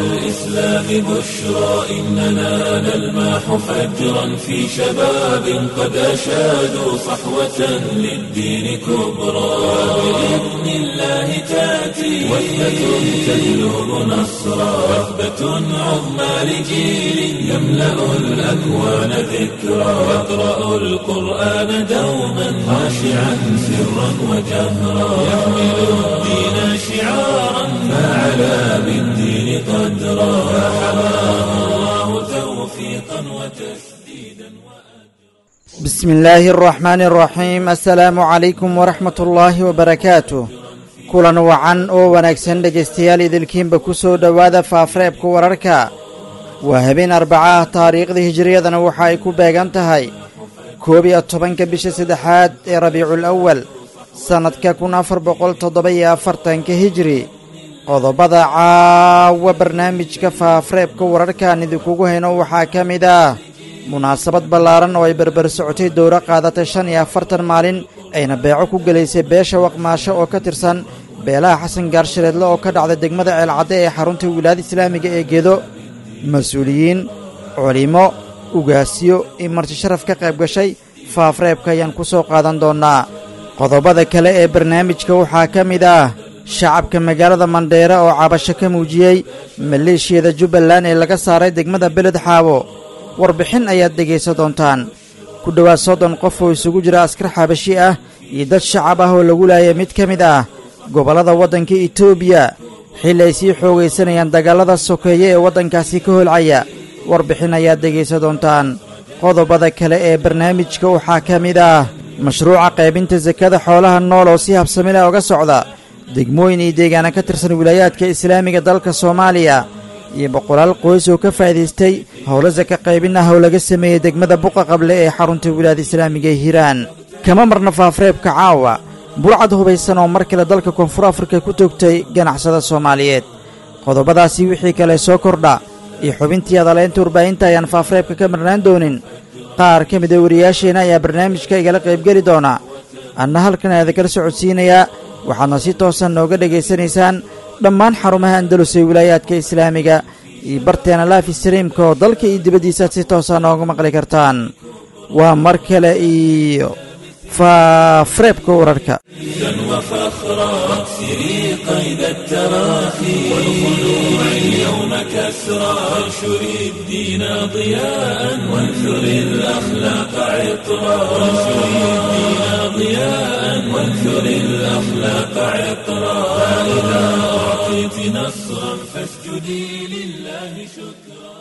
الإسلام بشرى إننا نلمح فجرا في شباب قد أشادوا صحوة للدين كبرى بإذن الله تأتي وثبة تجلب نصرا وثبة عظمى لجيل يملأ الأكوان ذكرا يقرأ القرآن دوما خاشعا سرا وجهرا يحمل الدين شعارا فعلى بالدين قدرا فحماه الله توفيقا وتسديدا بسم الله الرحمن الرحيم السلaamu calaykum waraxmat ullaahi wabarakaatuh kulan wacan oo wanaagsan dhegaystayaal idilkiinba ku soo dhowaada faafareebka wararka waa habeen arbaca ah taariikhda hijiriyadana waxa ay ku beegan tahay koob iyo tobanka bisha saddexaad ee rabiicul awal sannadka kun afar boqol toddoba iyo afartanka hijiri qodobada caawa barnaamijka faafareebka wararkaan idinkugu hayno waxaa ka mid ah munaasabad ballaaran oo ay berber socotay dowro qaadatay shan iyo afartan maalin ayna beeco ku gelaysay beesha waqmaasho oo ka tirsan beelaha xasan gaarshareedle oo ka dhacda degmada ceelcadde ee xarunta wilaayada islaamiga ee gedo mas-uuliyiin culimo ugaasyo iyo marti sharaf ka qayb gashay faafreebka ayaan ku soo qaadan doonnaa qodobada kale ee barnaamijka waxaa ka mid ah shacabka magaalada mandheere oo cabasho ka muujiyey maleeshiyada jubbaland ee laga saaray degmada beled xaabo warbixin ayaad dhegaysan doontaan ku dhowaad soddon qof oo isugu jira askar xabashi ah iyo dad shacab ah oo lagu laayay mid ka mid ah gobollada waddanka etoobiya xilli ay sii xoogaysanayaan dagaallada sokeeye ee waddankaasi ka holcaya warbixin ayaad dhegaysan doontaan qodobada kale ee barnaamijka waxaa ka mid ah mashruuca qaybinta sakada xoolaha nool oo si habsami leh oga socda degmooyin iyo deegaana ka tirsan wilaayaadka islaamiga dalka soomaaliya iyo boqolaal qoys oo ka faa'idaystay howlo saka qaybin ah oo laga sameeyey degmada buqa qable ee xarunta wilaayada islaamiga ee hiiraan kama marna faafareebka caawa burcad hubaysan oo mar kale dalka koonfur afrika ku toogtay ganacsada soomaaliyeed qodobadaasi wixii kale soo kordha iyo xubintii adaleynta warbaahinta ayaan faafareebka ka marnaan doonin qaar ka mida wariyaasheenna ayaa barnaamijka igala qaybgeli doona anna halkan aada kala socodsiinayaa waxaadna si toosan nooga dhegaysanaysaan dhammaan xarumaha andalus ee wilaayaadka islaamiga iyo barteena laafi sariimka oo dalka iyo dibaddiisaad si toosa nooga maqli kartaan waa mar kale iyo faafareebka wararka وفخرا واكسري قيد التراخي والخلوع اليوم كسرا وانشري الدين ضياء وانثري الأخلاق عطرا وانشري الدين ضياء وانثري الأخلاق عطرا فإذا أعطيت نصرا فاسجدي لله شكرا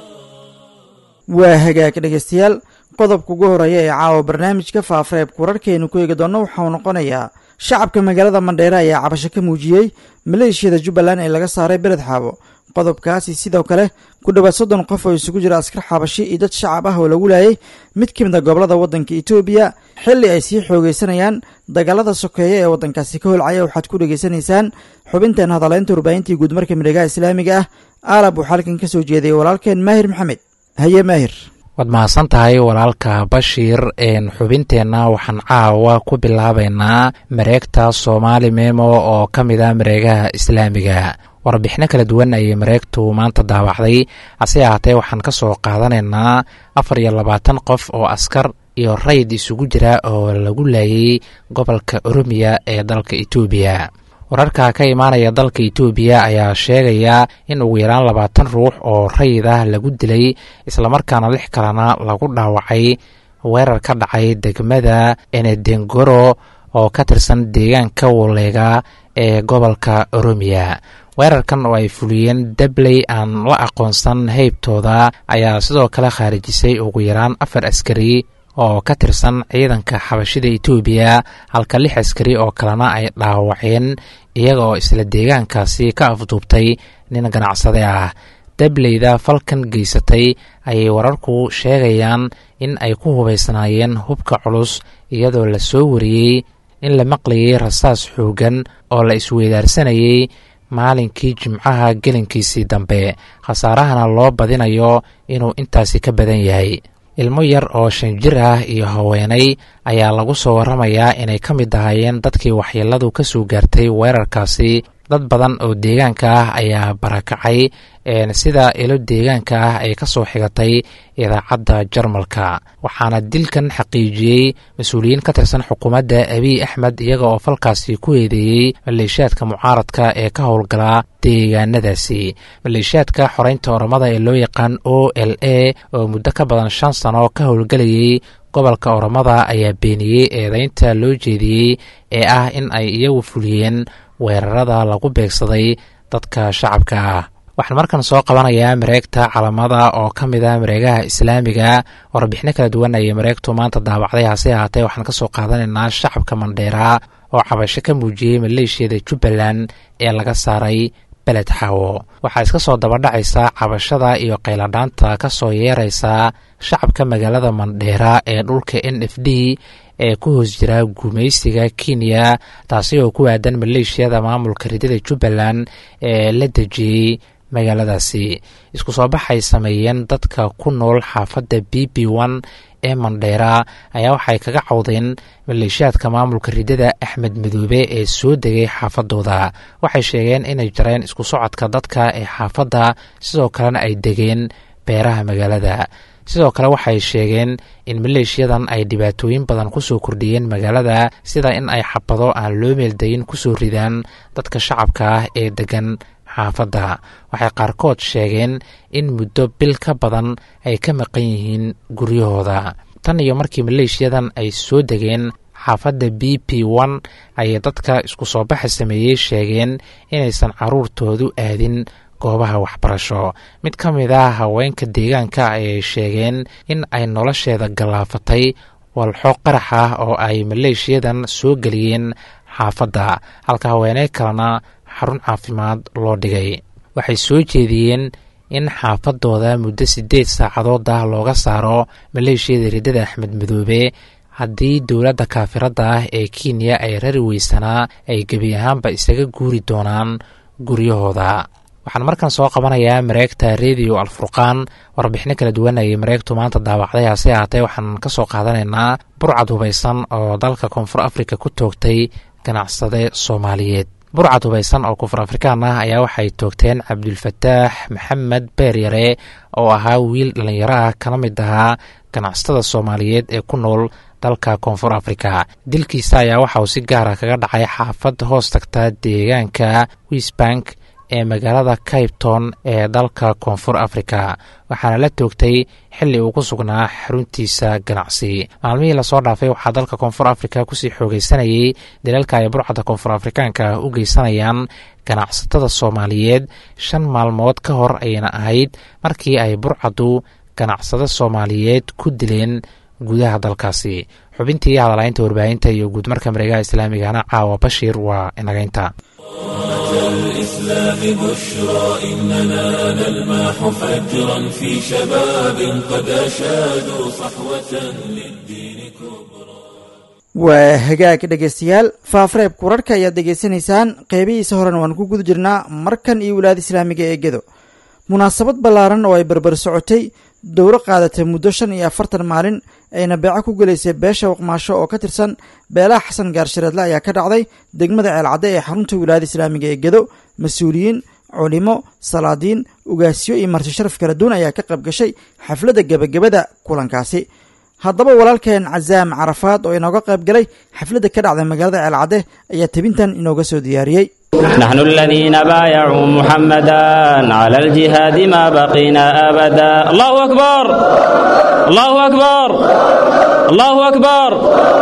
waa hagaag dhegaystayaal qodobka ugu horreeya ee caawa barnaamijka faafareebka wararkaynu ku eegi doonno waxau noqonayaa shacabka magaalada mandheere ayaa cabasho ka muujiyey maleeshiyada jubbaland ee laga saaray beled xaabo qodobkaasi sidoo kale ku dhowaad soddon qof oo isugu jira askar xabashi iyo dad shacab ah oo lagu laayay mid ka mid a gobollada waddanka etoobiya xilli ay sii xoogaysanayaan dagaalada sokeeye ee waddankaasi ka holcaya waxaad ku dhegaysanaysaan xubinteen hadaleynta warbaahintii guudmarka miregaha islaamiga ah aalab waxaa halkan ka soo jeedayay walaalkeen maahir maxamed haye maahir waad mahadsan tahay walaalka bashiir xubinteenna waxaan caawa ku bilaabaynaa mareegta soomaali memo oo ka mid a mareegaha islaamiga warbixino kala duwan ayay mareegtu maanta daawacday hase ahaatee waxaan ka soo qaadanaynaa afar iyo labaatan qof oo askar iyo rayd isugu jira oo lagu laayay gobolka oromiya ee dalka etoobiya wararka ka imaanaya dalka etoobiya ayaa sheegaya in ugu yaraan labaatan ruux oo rayid ah lagu dilay islamarkaana lix kalena lagu dhaawacay weerar ka dhacay degmada enedengoro oo ka tirsan deegaanka waleega ee gobolka oromiya weerarkan oo ay fuliyeen dabley aan la aqoonsan heybtooda ayaa sidoo kale khaarijisay ugu yaraan afar askari oo ka tirsan ciidanka xabashida etoobiya halka lix askari oo kalena ay dhaawaceen iyaga oo isla deegaankaasi ka afduubtay nin ganacsade ah dableyda falkan geysatay ayay wararku sheegayaan in ay ku hubaysnaayeen hubka culus iyadoo la soo wariyey in la maqlayay rasaas xoogan oo la isweydaarsanayay maalinkii jimcaha gelinkiisii dambe khasaarahana loo badinayo inuu intaasi ka badan yahay ilmo yar oo shan jir ah iyo haweenay ayaa lagu soo waramayaa inay ka mid ahaayeen dadkii waxyeeladu ka soo gaartay weerarkaasi dad badan oo deegaanka ah ayaa barakacay sida ilo deegaanka ah ay ka soo xigatay idaacadda jarmalka waxaana dilkan xaqiijiyey mas-uuliyiin ka tirsan xukuumadda abiy axmed iyaga oo falkaasi ku eedeeyey maleeshiyaadka mucaaradka ee ka howlgala deegaanadaasi maleeshiyaadka xoreynta oromada ee loo yaqaan o l a oo muddo ka badan shan sano ka howlgelayay gobolka oromada ayaa beeniyey eedeynta loo jeediyey ee ah in ay iyagu fuliyeen weerarada lagu beegsaday dadka shacabka ah waxaan markan soo qabanayaa mareegta calamada oo ka mid ah mareegaha islaamiga warbixino kala duwan ayay mareegtu maanta daabacday hase ahaatee waxaan ka soo qaadanaynaa shacabka mandheera oo cabasho ka muujiyey maleeshiyada jubbaland ee laga saaray beled xaawo waxaa iska soo dabadhacaysa cabashada iyo qayladhaanta ka soo yeeraysa shacabka magaalada mandheera ee dhulka n f d ee ku hoos jira gumaysiga kenya taasi oo ku aadan maleeshiyada maamulka ridada jubbaland ee la dejiyey magaaladaasi isku soo baxay sameeyeen dadka ku nool xaafadda b b one ee mandheera ayaa waxay kaga cawdeen maleeshiyaadka maamulka ridada axmed madoobe ee soo degay xaafadooda waxay sheegeen inay jareen isku socodka dadka ee xaafadda sidoo kalena ay degeen beeraha magaalada sidoo kale waxay sheegeen in maleeshiyadan ay dhibaatooyin badan kusoo kordhiyeen magaalada sida in ay xabado aan loo meeldayin kusoo ridaan dadka shacabka ah ee degan xaafadda waxay qaarkood sheegeen in muddo bil ka badan ay ka maqan yihiin guryahooda tan iyo markii maleeshiyadan ay soo degeen xaafadda b p one ayay dadka isku soo baxa sameeyey sheegeen inaysan caruurtoodu aadin goobaha waxbarasho mid ka mid ah haweenka deegaanka ayay sheegeen in ay nolosheeda gallaafatay walxo qarax ah oo ay maleeshiyadan soo geliyeen xaafadda halka haweeney kalena xarun caafimaad loo dhigay waxay soo jeediyeen in xaafadooda muddo siddeed saacadood ah looga saaro maleeshiyada riddada axmed madoobe haddii dowladda kaafiradda ah ee kenya ay rari weysanaa ay gebi ahaanba isaga guuri doonaan guryahooda waxaan markan soo qabanayaa mareegta rediyo alfurqaan warbixino kala duwan ayay mareegtu maanta daawacday hase ahaatee waxaan ka soo qaadanaynaa burcad hubaysan oo dalka koonfur afrika ku toogtay ganacsade soomaaliyeed burcad hubaysan oo koonfur afrikaan ah ayaa waxay toogteen cabdulfataax maxamed beeryare oo ahaa wiil dhallinyaro ah kana mid ahaa ganacsatada soomaaliyeed ee ku nool dalka koonfur afrika dilkiisa ayaa waxa uu si gaara kaga dhacay xaafad hoos tagta deegaanka wisbank ee magaalada caipton ee dalka koonfur afrika waxaana la toogtay xilli uu ku sugnaa xaruntiisa ganacsi maalmihii lasoo dhaafay waxaa dalka koonfur afrika kusii xoogeysanayay dalalka ay burcadda koonfur afrikaanka u geysanayaan ganacsatada soomaaliyeed shan maalmood ka hor ayayna ahayd markii ay burcaddu ganacsado soomaaliyeed ku dileen gudaha dalkaasi xubintii hadalaynta warbaahinta iyo guudmarka mareegaha islaamigana caawa bashiir waa inagaynta الإسلام بشرى إننا نلمح فجرا في شباب قد أشادوا صحوة للدين كبرى waa hagaag dhegaystayaal faafareebka wararka ayaad degeysanaysaan qeybihiisa horena waan ku guda jirnaa markan iyo wilaada islaamiga ee gedo munaasabad ballaaran oo ay barbar socotay dowro qaadatay muddo shan iyo afartan maalin ayna beeco ku gelaysay beesha waqmaasho oo ka tirsan beelaha xasan gaarshareedle ayaa ka dhacday degmada ceelcadde ee xarunta wilaayada islaamiga ee gedo mas-uuliyiin culimo salaadiin ugaasyo iyo marti sharaf kala duwan ayaa ka qayb gashay xafladda gebagabada kulankaasi haddaba walaalkeen casaam carafaad oo inooga qayb galay xafladda ka dhacday magaalada ceelcadde ayaa tebintan inooga soo diyaariyey نحن الذين بايعوا محمدا على الجهاد ما بقينا أبدا الله أكبر الله أكبر الله أكبر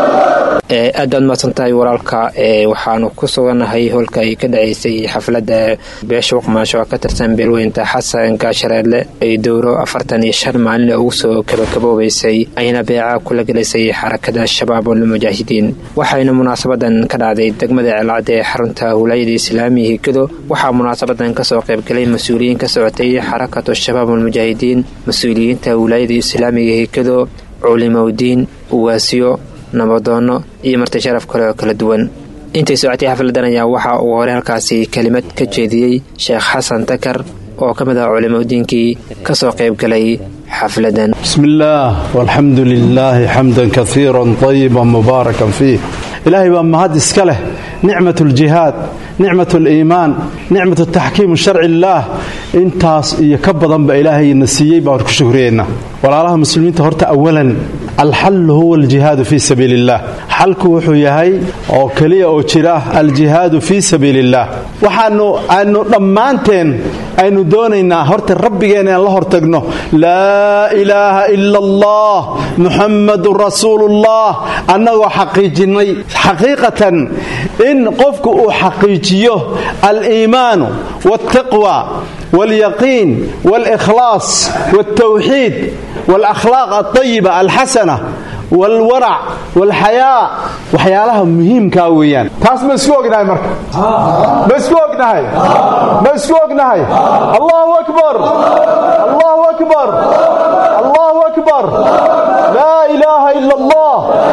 aad baad mahadsantahay walaalka waxaanu ku sugannahay holka ay ka dhacaysay xafladda beesha waqmaasho oo ka tirsan beelweynta xasan gaashareedle ay dowro afartan iyo shan maalin ugu soo kabakaboobaysay ayna beeca kula gelisay xarakada shabaab walmujaahidiin waxayna munaasabadan ka dhacday degmada ceelcadde ee xarunta wilaayada islaamiga higado waxaa munaasabadan kasoo qaybgalay mas-uuliyiin ka socotay xarakatu shabaab walmujaahidiin mas-uuliyiinta wilaayada islaamiga higado culimowdiin uwaasiyo nabadoono iyo marti sharaf kale oo kala duwan intay socotay xafladan ayaa waxa uu hore halkaasi kelimad ka jeediyey sheekh xasan takar oo ka mid ah culimadiinkii ka soo qaybgalay xafladan بسم الله والحمد لله حمدا كثيرا طيبا مباركا فيه ilaahay baa mahad iska leh nicmat aljihaad nicmat aliimaan nicmat taxkiimu sharci illaah intaas iyo ka badanba ilaahayna siiyey baan ku shukriyeynaa walaalaha muslimiinta horta awalan alxallu huwa aljihaadu fii sabiili illah xalku wuxuu yahay oo keliya oo jira aljihaadu fii sabiili illah waxaanu aanu dhammaanteen aynu doonaynaa horta rabbigeena aan la hortagno laa ilaaha ila allah muxammadun rasuulullah annagoo xaqiijinnay xaqiiqatan in qofku uu xaqiijiyo aliimaanu waltaqwa walyaqiin walikhlaas waltawxiid walakhlaaq alطayiba alxasana walwarac walxayaa waxyaalaha muhiimkaa weeyaan taas ma isku ognahay marka ma isku ognahay ma isku ognahay allahu akbar allahu akbar allahu akbar laa ilaaha ila allah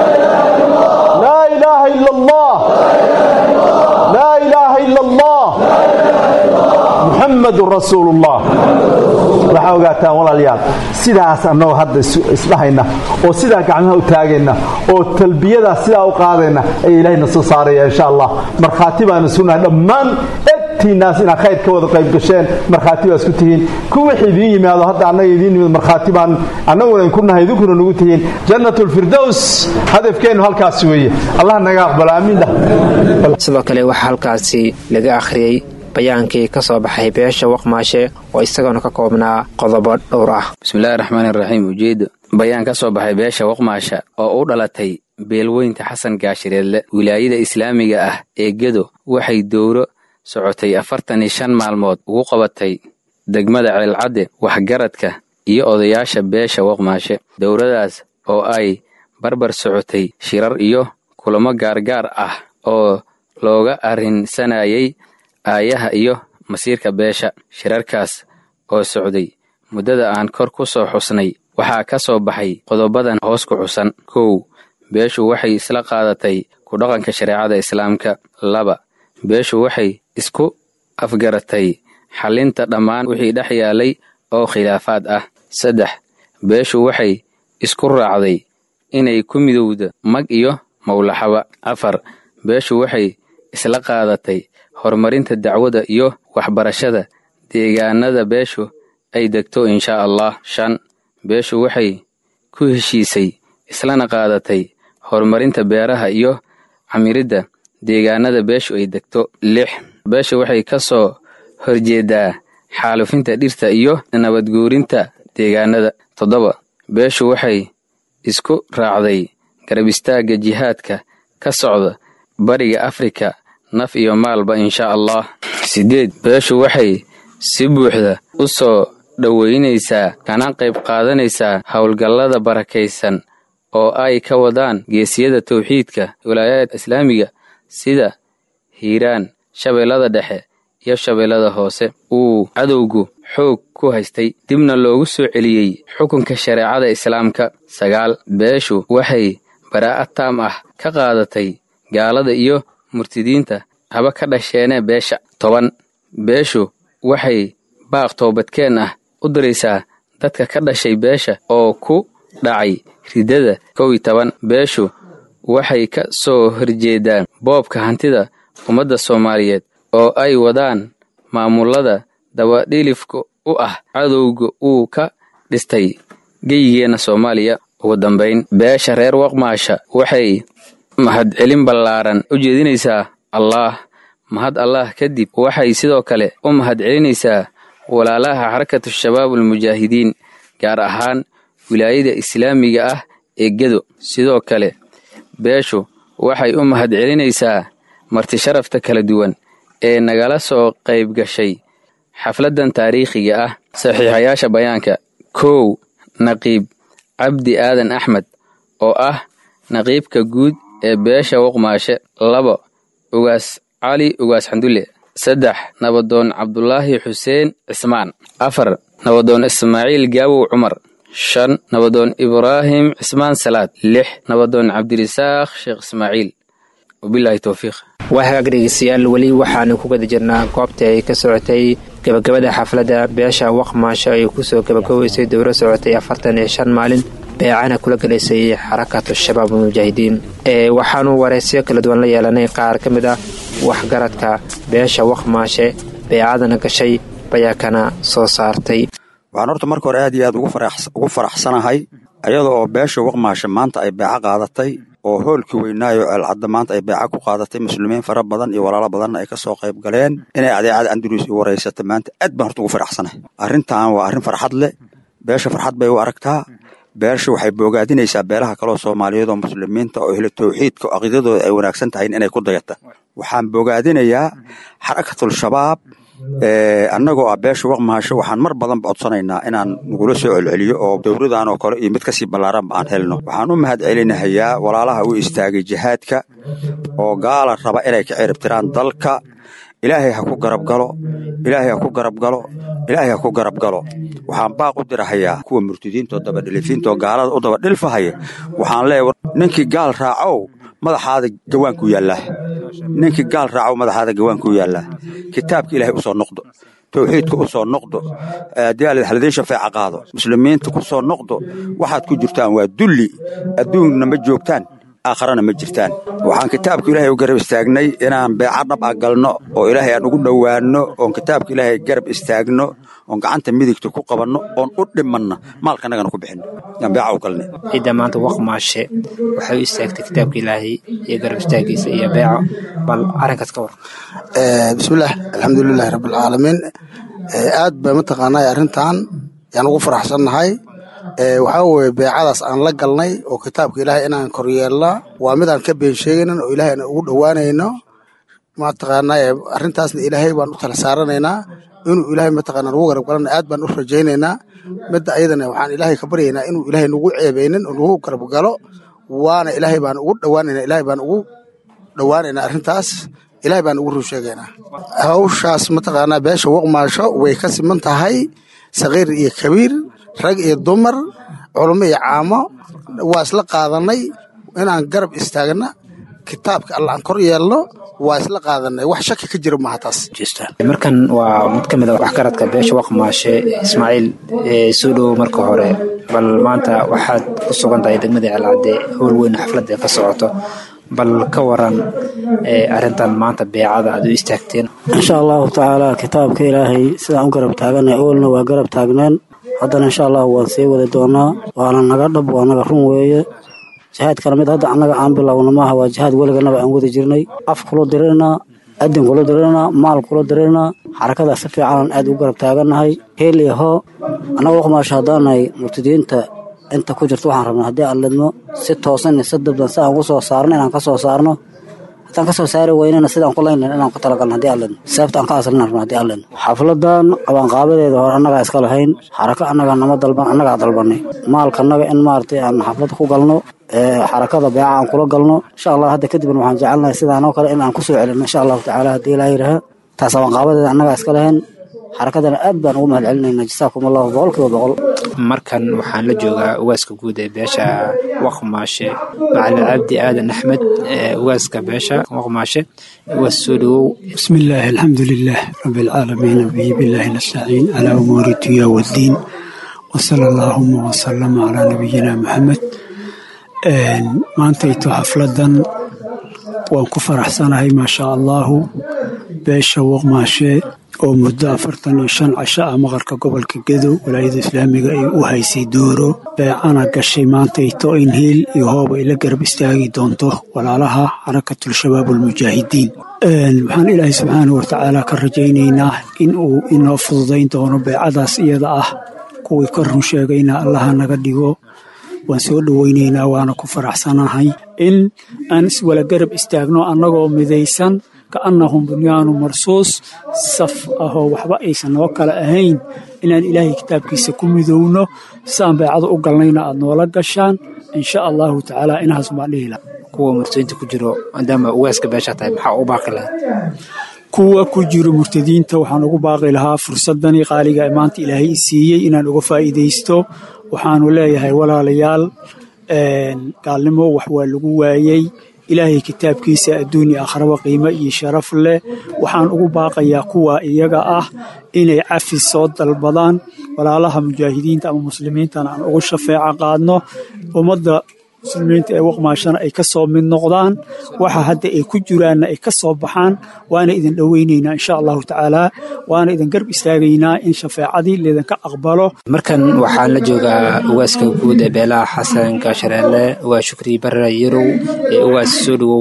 laa ilaaha ila allah laa ilaaha ila allah muxamadun rasuulu ullah waxaa ogaataan walaalayaal sidaas annagoo hadda isdhahayna oo sidaa gacmaha u taagayna oo talbiyadaas sidaa u qaadayna ayaa ilahayna soo saaraya insha allah markhaati baana sunahay dhammaan egtiinnaas inaad khayr ka wada qayb gasheen markhaati baa isku tihiin ku wixii idiin yimaado hadda annaga idiin yimid markhaati baan annaguna idinku nahay idinkuna nagu tihiin jannat lfirdows hadafkeennu halkaas weeye allah naga aqbalo aamiin sidoo kale waxaa halkaasi laga akhriyey bayaankii ka soo baxay beesha waqmaashe oo isagoona ka koobnaa qodobo dhowr ah bismillahi raxmaani raxiim ujeeda bayaan ka soo baxay beesha waqmaasha oo u dhalatay beelweynta xasan gaashireedle wilaayada islaamiga ah ee gedo waxay dowro socotay afartan iyo shan maalmood ugu qabatay degmada ceelcadde waxgaradka iyo odayaasha beesha waqmaashe dowradaas oo ay barbar socotay shirar iyo kulamo gaargaar ah oo looga arrinsanayay aayaha iyo masiirka beesha shirarkaas oo socday muddada aan kor ku soo xusnay waxaa ka soo baxay qodobadan hoos ku xusan kow beeshu waxay isla qaadatay ku dhaqanka shareecada islaamka laba beeshu waxay isku afgaratay xallinta dhammaan wixii dhex yaalay oo khilaafaad ah saddex beeshu waxay isku raacday inay ku midowda mag iyo mawlaxaba afar beeshu waxay isla qaadatay horumarinta dacwada iyo waxbarashada deegaanada beeshu ay degto inshaa allah shan beeshu waxay ku heshiisay islana qaadatay horumarinta beeraha iyo camiridda deegaanada beeshu ay degto lix beeshu waxay ka soo horjeedaa xaalufinta dhirta iyo nabadguurinta deegaanada toddoba beeshu waxay isku raacday garab istaagga jihaadka ka socda bariga afrika naf iyo maalba inshaa allah siddeed beeshu waxay si buuxda u soo dhoweynaysaa kana qayb qaadanaysaa howlgallada barakaysan oo ay ka wadaan geesiyada tawxiidka wilaayada islaamiga sida hiiraan shabeellada dhexe iyo shabeellada hoose uu cadowgu xoog ku haystay dibna loogu soo celiyey xukunka shareecada islaamka sagaal beeshu waxay baraa'ad taam ah ka qaadatay gaalada iyo murtidiinta haba ka dhasheene beesha toban beeshu waxay baaq toobadkeen ah u diraysaa dadka ka dhashay beesha oo ku dhacay ridada kow iyo toban beeshu waxay ka soo horjeedaan boobka hantida ummadda soomaaliyeed oo ay wadaan maamulada dabadhilifka u ah cadowga uu ka dhistay geyigeenna soomaaliya ugu dambayn beesha reer waqmaasha waxay mahadcelin ballaaran u jeedinaysaa allaah mahad allah kadib waxay sidoo kale u mahadcelinaysaa walaalaha xarakatu shabaab almujaahidiin gaar ahaan wilaayada islaamiga ah ee gedo sidoo kale beeshu waxay u mahadcelinaysaa martisharafta kala duwan ee nagala soo qayb gashay xafladdan taariikhiga ah saxiixayaasha bayaanka kow naqiib cabdi aadan axmed oo ah naqiibka guud ee beesha waqmaashe labo ugaas cali ugaas xandulle saddex nabadoon cabdulaahi xuseen cismaan afar nabadoon ismaaciil gaawow cumar shan nabadoon ibraahim cismaan salaad lix nabadoon cabdirisaaq sheekh ismaaciil wabilaahi towfiiq waa hagaag dhegeystayaal weli waxaanu ku gada jirnaa goobtii ay ka socotay gabagabada xafladda beesha waqmaasho ay kusoo gabagabaysay dowro socotay afartan iyo shan maalin beecana kula galaysay xarakatu shabaab mujaahidiin waxaanu wareysyo kala duwan la yeelanay qaar ka mid ah waxgaradka beesha waqmaashe beecadana gashay bayaakana soo saartay waxaan horta marka hore aad iyo aad ugu faraxsanahay iyada oo beesha waqmaashe maanta ay beeco qaadatay oo hoolkii weynaayo ceelcadda maanta ay beeca ku qaadatay muslimiin fara badan iyo walaalo badanna ay ka soo qayb galeen inay adeecada andalus i waraysata maanta aad baan horta ugu faraxsanahay arrintan waa arrin farxad leh beesha farxad bay u aragtaa beesha waxay boogaadinaysaa beelaha kaleo soomaaliyeed oo muslimiinta oo ehlo tawxiidka oo caqiidadooda ay wanaagsan tahay inay ku dayata waxaan boogaadinayaa xarakatul shabaab annagoo ah beesha waqmaasho waxaan mar badanba codsanaynaa inaan nagula soo celceliyo oo dowladan oo kale iyo mid kasii ballaaranba aan helno waxaan u mahad celinahayaa walaalaha u istaagay jihaadka oo gaala raba inay ka ciribtiraan dalka ilaahay ha ku garab galo ilaahay ha ku garab galo ilaahay ha ku garab galo waxaan baaq u dirahayaa kuwa murtidiintaoo dabadhilifiintaoo gaalada u dabadhilfahaya waxaan leeyahay ninkii gaal raacow madaxaada gawaankuu yaallaa ninkii gaal raacow madaxaada gawaankuu yaallaa kitaabka ilaahay u soo noqdo tawxiidka u soo noqdo daalid haladiin shafeeca qaado muslimiinta ku soo noqdo waxaad ku jirtaan waa dulli adduunna ma joogtaan aakharana ma jirtaan waxaan kitaabka ilaahay u garab istaagnay inaan beeca dhab a galno oo ilaahay aan ugu dhowaanno oon kitaabka ilaahay garab istaagno oon gacanta midigta ku qabanno oon u dhimanna maalkanagana ku bixinno yaan beeca u galnay cidda maanta waqmaashe waxay u istaagtay kitaabka ilaahay iyo garab istaagiisa iyo beeco bal arrinkaas ka war bismillaah alxamdulilahi rabbilcaalamiin aad ba mataqaanaa arrintan yaan ugu faraxsannahay waxaa weye beecadaas aan la galnay oo kitaabka ilaahay inaan koryeelna waa midaan ka been sheegaynan oo ilaahay aan ugu dhowaanayno mataqaanaa arrintaasna ilaahay baan u tala saaranaynaa inuu ilaahay mataqaana nagu garab galana aad baan u rajaynaynaa midda ayadana waxaan ilaahay ka baryaynaa inuu ilaahay nagu ceebeynin oo nagu garab galo waana ilaahay baan ugu dhowaanayna ilaahay baan ugu dhowaanaynaa arrintaas ilaahay baan ugu run sheegaynaa hawshaas mataqaanaa beesha waqmaasho way ka siman tahay sakiir iyo kabiir rag iyo dumar culamo iyo caamo waa isla qaadanay inaan garab istaagna kitaabka alla aan kor yeelno waa isla qaadanay wax shaki ka jira maaha taas markan waa mid ka mid a waxgaradka beesha waqmaashe ismaaciil soo dhowo marka hore bal maanta waxaad ku sugan tahay degmada ceelcadde howl weyn xafladda ka socoto bal ka waran arrintan maanta beecada aad u istaagteen insha allahu tacaala kitaabka ilaahay sidaan u garab taaganay oolna waa garab taagneen haddana insha allahu waan sii wadi doonaa waana naga dhab waa naga run weeye jihaadkana mid hadda annaga aan bilowna maaha waa jihaad weliganaba aan wadi jirnay af kula dirinaa adin kula dirinaa maal kula dirinaa xarakadaas si fiicanaan aad u garab taagannahay heel iyo hoo annaga waqmaasho haddaanahay murtidiinta inta ku jirto waxaan rabnaa haddii aan lidmo si toosan iyo si dabdan si aan ugu soo saarno inaan ka soo saarno haddaan ka soo saari weynana sidaan ku laynlan inaan ku talagalno haddii aan lidmo sababta aan ka aslina rabno haddii aan lidmo xafladan qabanqaabadeeda hore annagaa iska lahayn xarako annaga nama dalban annagaa dalbanay maalka annaga in maaragtay aan xafladda ku galno xarakada beeca aan kula galno insha allah hadda kadibna waxaan jecelnahay sidaanoo kale in aan ku soo celino insha allahu tacaala haddii ilaa yidhaha taas qabanqaabadeeda annagaa iska lahayn xarakadana aad baan ugu mahad celinayna jasaakum allahu boqolkiiba boqol markan waxaan la joogaa ugaaska guud ee beesha waqmaashe macalin cabdi aadan axmed ugaaska beesha waqmaashe ugaas soo dhowow bismi illaahi alxamdu lilah rabi alcaalamiin bihi billahi nastaciin calaa umuuri dunya waddiin wasala allaahuma wasalama calaa nabiyina maxamed maantayto xafladan waan ku faraxsanahay maashaa allaahu beesha waqmaashe oo muddo afartan iyo shan casho ah maqarka gobolka gedo walaayada islaamiga ay u haysay dooro beecana gashay maantayto in hiil iyo hoob ay la garab istaagi doonto walaalaha xarakatul shabaab almujaahidiin waxaan ilaahay subxaanau watacaala ka rajaynaynaa in uu inoo fududayn doono beecadaas iyada ah kuwii ka run sheegayna allaha naga dhigo waan soo dhoweynaynaa waana ku faraxsanahay in aan iswala garab istaagno annagoo midaysan kaannahum bunyaanu marsuus saf ahoo waxba aysan noo kale ahayn inaan ilaahay kitaabkiisa ku midowno saan beecado u galnayna aad noola gashaan insha allahu tacaala inahaas baan dhihi laha kuwa murtadiinta ku jiro maadaama ugaaska beesha tahay maxaa u baaqi lahayd kuwa ku jiro murtadiinta waxaan ugu baaqi lahaa fursadanii qaaliga ee maanta ilaahay i siiyey inaan uga faa'iidaysto waxaanu leeyahay walaalayaal gaalnimo wax waa lagu waayey ilaahay kitaabkiisa adduunya akhraba qiimo iyo sharaf leh waxaan ugu baaqayaa kuwa iyaga ah inay cafis soo dalbadaan walaalaha mujaahidiinta ama muslimiintana aan ugu shafeeco qaadno ummadda muslimiinta ee waqmaashana ay ka soo mid noqdaan waxa hadda ay ku jiraanna ay ka soo baxaan waana idin dhoweynaynaa insha allahu tacaala waana idin garb istaagaynaa in shafeecadii laydinka aqbalo markan waxaan la joogaa ugaaska guud ee beelaha xasan gaashareelle ugaas shukri barra yarow ee ugaas soo dhowow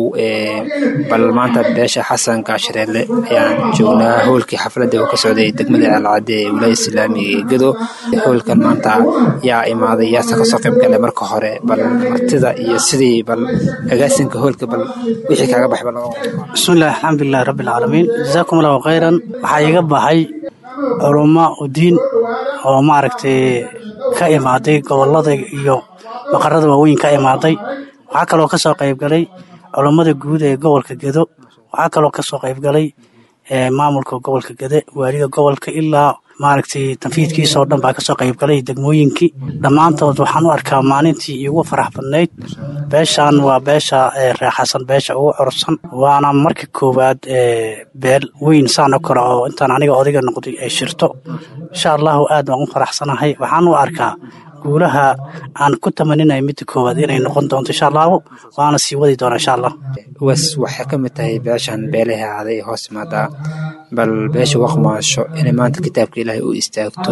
bal maanta beesha xasan gaashareelle ayaan joognaa howlkii xafladda oo ka socday degmada alcadde ee wilaaya islaamiga ee gedo howlkan maanta yaa imaaday yaase kasoo qayb galay marka hore bal martida iyo sidii bal agaasinka howlka bal wixii kaaga baxay bal bismillahi alxamdulilahi rabbi alcaalamiin jazaakum allahu khayran waxaa iga baxay culummo udiin oo maaragtay ka imaaday gobollada iyo maqarada waaweyn ka imaaday waxaa kaloo ka soo qayb galay culummada guud ee gobolka gedo waxaa kaloo ka soo qayb galay maamulka gobolka gede waaliga gobolka ilaa maaragtay tanfiidkiisoo dhan baa kasoo qayb galay degmooyinkii dhammaantood waxaan u arkaa maalintii iigu farax badnayd beeshan waa beesha reexasan beesha ugu corsan waana marka koowaad beel weyn saan o kale oo intaan aniga odayga noqday ay shirto insha allahu aad baan u faraxsanahay waxaan u arkaa guulaha aan ku tamaninayo midda koowaad inay noqon doonto insha allahu waana sii wadi doona insha allah was waxay ka mid tahay beeshan beelaha aday hoos imaadaa bal beesha waqmaasho inay maanta kitaabka ilaahay u istaagto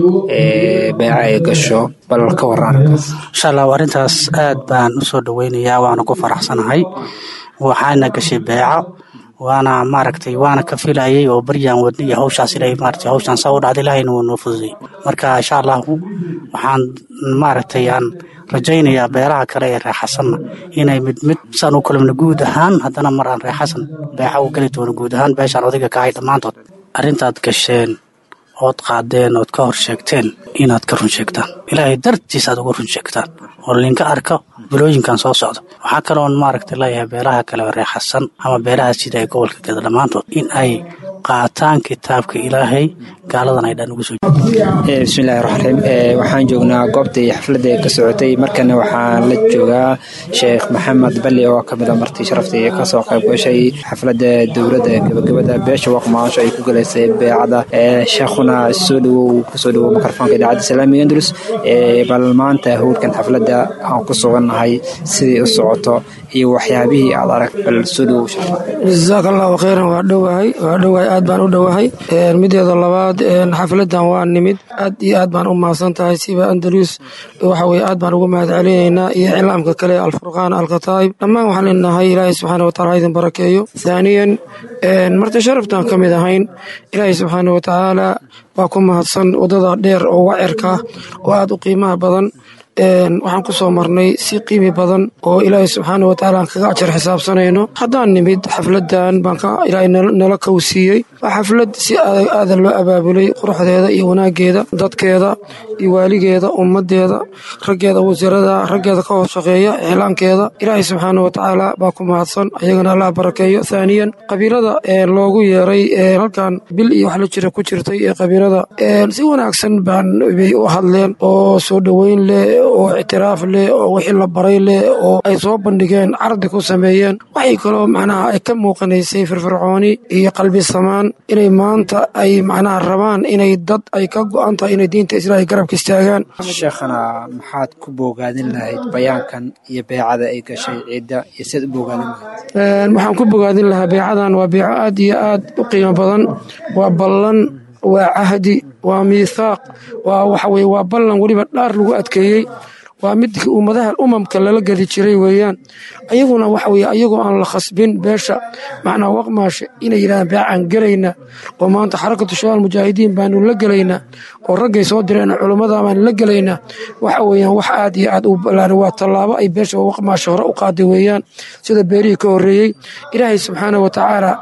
beeca ay gasho bal ka waran insha allahu arrintaas aad baan usoo dhoweynayaa waana ku faraxsanahay waxaana gashay beeco waana maaragtay waana ka filayay oo baryaan wadna iyo hawshaas inay maaragtay hawshaan saa u dhacda ilaahayna wuu noo fududey marka insha allahu waxaan maaragtay aan rajaynayaa beeraha kale ee reexasanna inay mid mid saan u kulmna guud ahaan haddana mar aan reexasan beexa u geli doono guud ahaan beeshaan odayga ka hay dhammaantood arrintaad gasheen ood qaadeen ood ka hor sheegteen inaad ka run sheegtaan ilaahay dartiis aad uga run sheegtaan oo linka arko bilooyinkan soo socda waxaa kaloon maaragtay leeyahay beelaha kale oo reexasan ama beelaha sida ee gobolka geda dhammaantood in ay qaataan kitaabka ilaahay gaaladan ay dhan ugu soo bismillahi raxmaan raxiim waxaan joognaa goobtii xafladda ka socotay markana waxaan la joogaa sheekh maxamed balli oo kamid a martii sharaftii kasoo qayb gashay xafladda dowladda gabagabada beesha waqmaasho ay ku galaysay beecada sheekhuna soo dhawow kusoo dhawow mikrofoonka idaacadda islaamiga andalus bal maanta howlkan xafladda aan ku sugannahay sidii u socoto iyo waxyaabihii aad arag bal soo dhawow jasaaka allahu khayran waa dhowahay waa dhowahay aad baan u dhowahay mideeda labaad xafladan waa nimid aad iyo aad baan u mahadsan tahay siba andalus waxa weye aad baan ugu mahad celinaynaa iyo iclaamka kale alfurqaan alkataa'ib dhammaan waxaan leenahay ilaahay subxaana wataala ha idin barakeeyo thaaniyan marti sharaftaan ka mid ahayn ilaahay subxaana watacaala waa ku mahadsan waddada dheer oo wacerka oo aad u qiimaha badan waxaan ku soo marnay si qiimi badan oo ilaahay subxaana watacaala aan kaga ajar xisaabsanayno haddaan nimid xafladan baan ilaahay nala kowsiiyey waa xaflad si aadan loo abaabulay quruxdeeda iyo wanaageeda dadkeeda iyo waaligeeda ummadeeda raggeeda wasiirada raggeeda ka hoos shaqeeya iclaankeeda ilaahay subxaana watacaala baa ku mahadsan ayagana allah barakeeyo thaaniyan qabiilada loogu yeeray halkan bil iyo wax la jira ku jirtay ee qabiilada si wanaagsan baan bay u hadleen oo soo dhoweyn leh oo ictiraaf leh oo wixii la baray leh oo ay soo bandhigeen cardi ku sameeyeen waxay kaloo macnaha ay ka muuqanaysay firfircooni iyo qalbi samaan inay maanta ay macnaha rabaan inay dad ay ka go'an tahay inay diinta islaahay garabka istaagaan sheekhana maxaad ku boogaadin lahayd bayaankan iyo beecada ay gashay ciidda iyo siad u boogaadin lahayd waxaan ku bogaadin lahaa beecadan waa beeco aad iyo aad u qiimo badan waa ballan waa cahdi waa miithaaq waa waxa weye waa ballan weliba dhaar lagu adkeeyey waa midkii ummadaha umamka lala gedi jiray weeyaan ayaguna waxa weye ayagoo aan la khasbin beesha macnaa waqmaasha inay yidhahdaan beecaan gelayna oo maanta xarakatu shabaal mujaahidiin baanu la gelaynaa oo raggay soo direen culummada baanu la gelaynaa waxa weeyaan wax aad iyo aad u ballaaran waa tallaabo ay beesha waqmaasha hore u qaaday weeyaan sida beerihii ka horreeyey ilaahay subxaana wa tacaala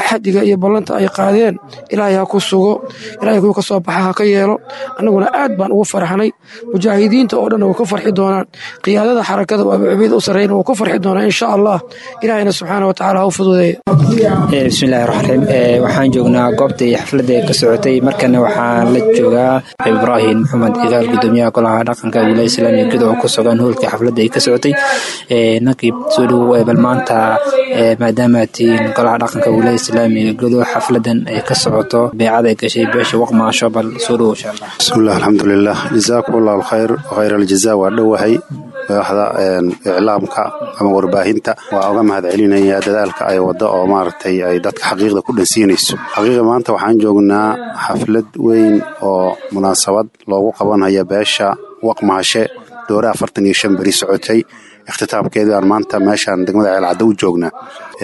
axadiga iyo ballanta ay qaadeen ilaahay ha ku sugo ilaahay kuwa ka soo baxa ha ka yeelo annaguna aad baan ugu farxnay mujaahidiinta oo dhan way ku farxi doonaan qiyaadada xarakada oo abucubeyd u sarreeyna wuu ku farxi doonaa insha allah ilaahayna subxaana wa tacaala ha u fududeeya bismillahi raxmaan raxiim waxaan joognaa goobtai xafladda ka socotay markana waxaan la joogaa ibraahim maxamed igaal gudoomiyaha golaha dhaqanka wilaaya islaamiga guud oo ku sugan hoolka xafladda ay ka socotay nankib soo dhowow bal maanta maadaama tihiin golaha dhaqanka wilaaya islaamiga guud xafladan ay ka socoto beecada ay gashay beesha waqmaasho bal soo dhowow insha allah bismillah alxamdulilah jazaakum allahu alkhayr khayr aljaza waa dhowahay madaxda iclaamka ama warbaahinta waa uga mahad celinaya dadaalka ay wada oo maaragtay ay dadka xaqiiqda ku dhansiinayso xaqiiqa maanta waxaan joognaa xaflad weyn oo munaasabad loogu qabanaya beesha waqmaashe doore afartan iyo shan beri socotay ikhtitaamkeedii aan maanta meeshaan degmada ceelcadda u joognaa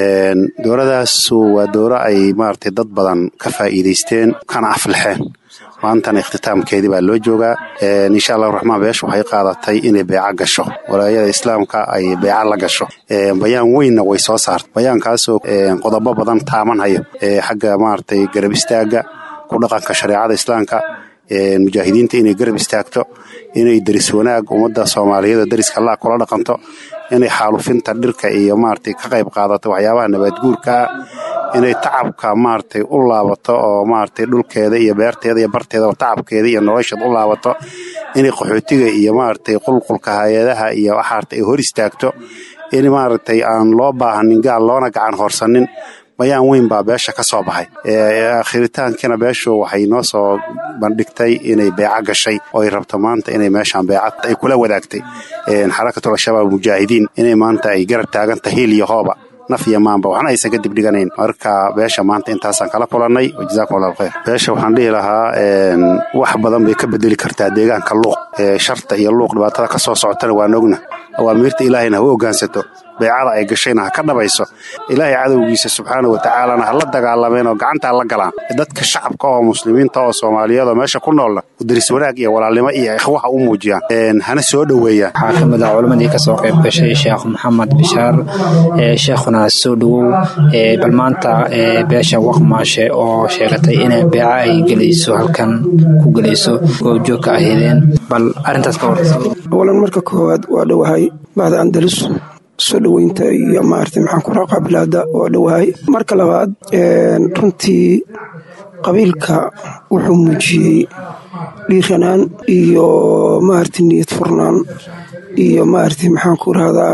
dooradaasu waa dooro ay maaragtay dad badan ka faa'iidaysteen kana aflaxeen maantana ikhtitaamkeedii baa loo joogaa insha allahu raxmaan beesha waxay qaadatay inay beeca gasho walaayada islaamka ay beeca la gasho bayaan weynna way soo saartay bayaankaasoo qodobo badan taamanhayo xagga maaragtay garab istaaga ku dhaqanka shareecada islaamka mujaahidiinta inay garab istaagto inay deris wanaag ummadda soomaaliyeed deriska laa kula dhaqanto inay xaalufinta dhirka iyo maaragtay ka qayb qaadato waxyaabaha nabaadguurkaa inay tacabka maaragtay u laabato oo maaragtay dhulkeeda iyo beerteeda iyo barteeda tacabkeeda iyo nolosheed u laabato inay qaxootiga iyo maaragtay qulqulka hay-adaha iyo waxaarta ay hor istaagto in maaragtay aan loo baahanin gaal loona gacan horsanin bayaan weyn baa beesha ka soo baxay akhiritaankiina beeshu waxay noo soo bandhigtay inay beeco gashay oo ay rabto maanta inay meeshaan beeca ay kula wadaagtay xarakatul al-shabaab mujaahidiin inay maanta ay garab taaganta hiil iyo hooba naf iyo maanba waxna aysan ka dibdhiganayn marka beesha maanta intaasaan kala kulannay jazakum allah alkhayr beesha waxaan dhihi lahaa wax badan bay ka bedeli kartaa deegaanka luuq sharta iyo luuq dhibaatada ka soo socotana waan ogna awaamiirta ilaahayna ha u ogaansato beecada ay gashayna ha ka dhabayso ilaahay cadowgiisa subxaana wa tacaalana ha la dagaalameen oo gacanta ha la galaan dadka shacabka oo muslimiinta oo soomaaliyeed oo meesha ku noolna daris wanaag iyo walaalnimo iyo ikhwaha u muujiyaan hana soo dhoweeyaan waxaa ka mid ah culammadii kasoo qayb gashay sheekh maxamed bishaar sheekhuna soo dhowow bal maanta beesha waqmaashe oo sheegatay inay beeca ay gelayso halkan ku gelayso goobjoog ka ahaydeen bal arrintaas ka waraysa awalan marka koowaad waa dhowahay bacda andalus soo dhoweynta iyo maarata maxaan ku raaqa bilaada waa dhowahay marka labaad runtii qabiilka wuxuu muujiyey dhiiranaan iyo maarata niyad furnaan iyo maarata maxaan ku rahdaa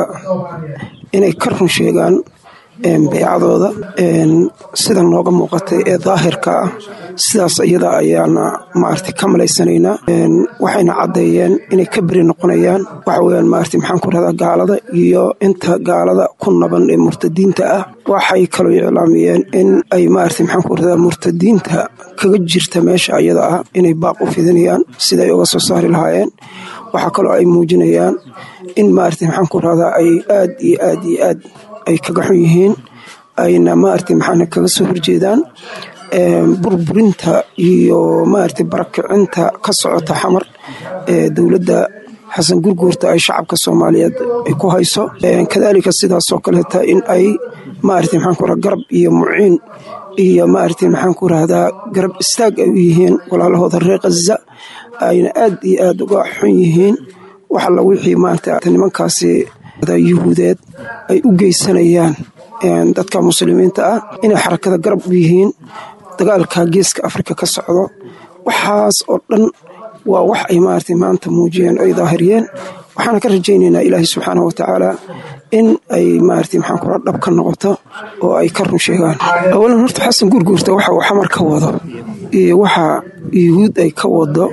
inay ka run sheegaan beecadooda sida nooga muuqatay ee daahirka ah sidaas iyada ayaana maarata ka malaysanaynaa waxayna caddeeyeen inay ka beri noqonayaan waxa weyaan maarata maxaan ku rahdaa gaalada iyo inta gaalada ku naban ee murtadiinta ah waxay kaloo iclaamiyeen in ay maarata maxaan ku rahdaa murtadiinta kaga jirta meesha iyada ah inay baaq u fidinayaan siday uga soo saari lahaayeen waxaa kaloo ay muujinayaan in maarata maxaan ku rahdaa ay aad iyo aad iyo aad ay kaga xun yihiin ayna maarata maxaana kaga soo horjeedaan burburinta iyo maarata barakicinta ka socota xamar ee dowladda xasan gurguurta ay shacabka soomaaliyeed ay ku hayso kadaalika sidaasoo kaleeta in ay maarata maxaan ku garab iyo muciin iyo maarata maxaan ku rahdaa garab istaag ay u yihiin walaalahooda reer khaza ayna aad iyo aad uga xun yihiin wax alla wixii maarata nimankaasi yuhuudeed ay u geysanayaan dadka muslimiinta ah inay xarakada garab u yihiin dagaalka geeska afrika ka socdo waxaas oo dhan waa wax ay maarata maanta muujiyeen ay daahiriyeen waxaana ka rajaynaynaa ilaahay subxaanah watacaala in ay maarata maxaan kula dhab ka noqoto oo ay ka run sheegaan awalan horta xasan guurguurta waxa uu xamar ka wado iyo waxa yuhuud ay ka wado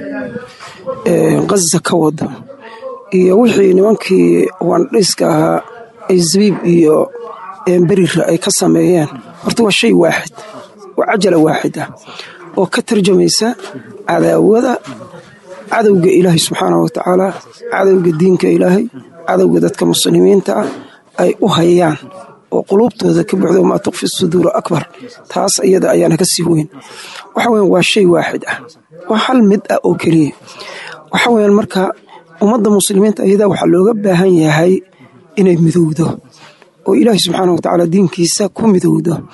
khaza ka wado iyo wixii nimankii waandhiska ahaa ay zabiib iyo berira ay ka sameeyeen horta waa shay waaxid waa cajala waaxid ah oo ka tarjamaysa cadaawada cadowga ilaahay subxaanah watacaala cadowga diinka ilaahay cadowga dadka muslimiinta ah ay u hayaan oo quluubtooda ka buuxdo maa tukfi suduuru akbar taas iyada ayaana ka sii weyn waxa weyan waa shay waaxid ah waa hal mid ah oo keliya waxa weyan marka ummadda muslimiinta ayadaa waxaa looga baahan yahay inay midowdo oo ilaahay subxaana watacaala diinkiisa ku midowdo